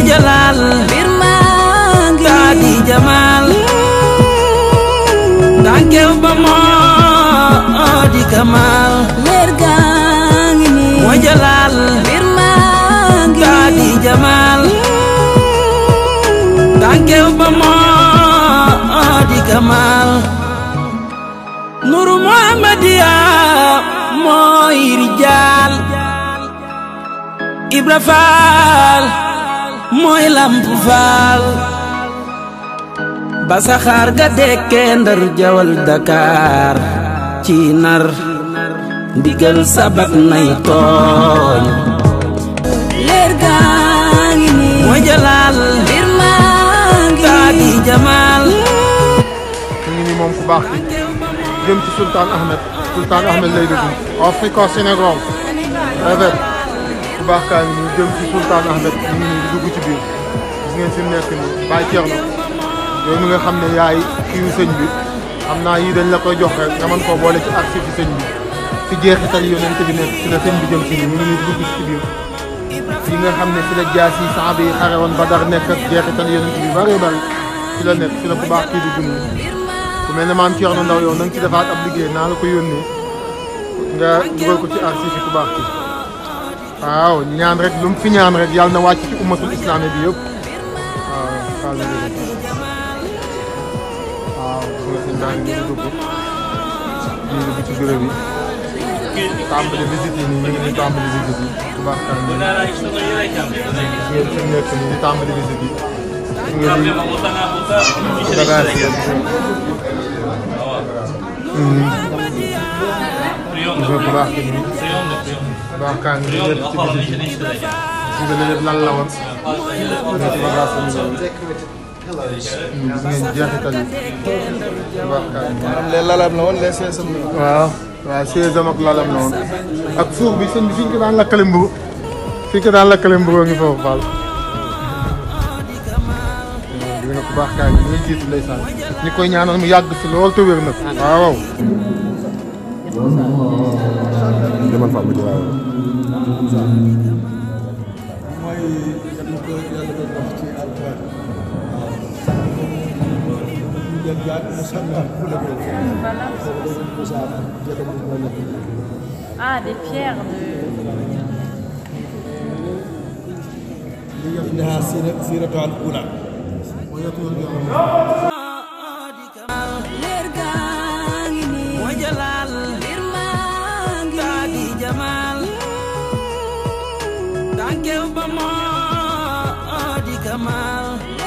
jalaal mbir maa ngi taa di jamaal tànkew ba moo di kamaal leer gaa ngi nii moo jalaal mbir maa ngi taa di jamaal tànkew ba moo di kamaal nuru muhammadiya mooy rijaal ibra faal mooy lamp faal ba saxaar ga dekkee ndar jawal Dakar ci nar ndigal sabat nay tooñ leer gaa ngi nii mooy jalaal mbir maa ngi taa di jamaal ñu ngi nii moom ku baax ki jëm ci Sultan Ahmed Sultan Ahmed lay dugg Africa Sénégal rafet ku baax kaa ngi nii jëm ci Sultan Ahmed ñu ngi nii di dugg ci biir gis ngeen fi mu nekk nii Baye Thierno yow mi nga xam ne yaay kiiwu sëñ bi xam naa yii dañ la koy jox rek nga mën koo boole ci arsi fi sëñ bi fi jeexital yonent bi nekk fi la sëñ bi jëm si nii ñu ngi nii di dugg ci biir fi nga xam ne fi la jaas yi saxaaba yi xare woon Badar nekk ak jeexital yonent bi bari bari fi la nekk fi la ku baax kii di dund ku mel ne maam Thierno Ndaw yow na nga ci defaat ab liggéey naa la ko yónnee nga dugal ko ci archive yi ku baax ki waaw ñaan rek lu mu fi ñaan rek yàlla na wàcc ci ummatul islaami bi yëpp waaw waaw la dëgg waaw gis nga sëñ baa ngi nii di dugg ñu ngi dugg ci bureau bi tàmbali visite yi nii ñu ngi nii tàmbali visite yi ku baax kan nii gis ngeen fi mu nekk nii di tàmbali visite yi gis ngeen nii bagage yi gis nga gis nga bu baax ki nii bu baax kaa ngi nii lépp ci visite yi gis nga lépp lan la woon nga ci bagage yi nii gis ngeen jeexital yi bu baax kaa ngi nii les lalam la woon les seesam la waaw waaw chaise am ak lalam la woon ak fuur bi sëñ bi fi ñu ko daan lakkale mburu fi ñu ko daan lakkale mburu ngi foofu faal di nga ku baax kaa ngi ñuy jiitu ndeysaan ñi koy ñaanal mu yàgg fi lool te wér nag waaw demal fa bu jëlaat Ah, des pierres de. لها سيرة الأولى leer gaa ngi nii mooy jalaal mbir maa ngi taa di jamaal tànkew ba moo di kamaal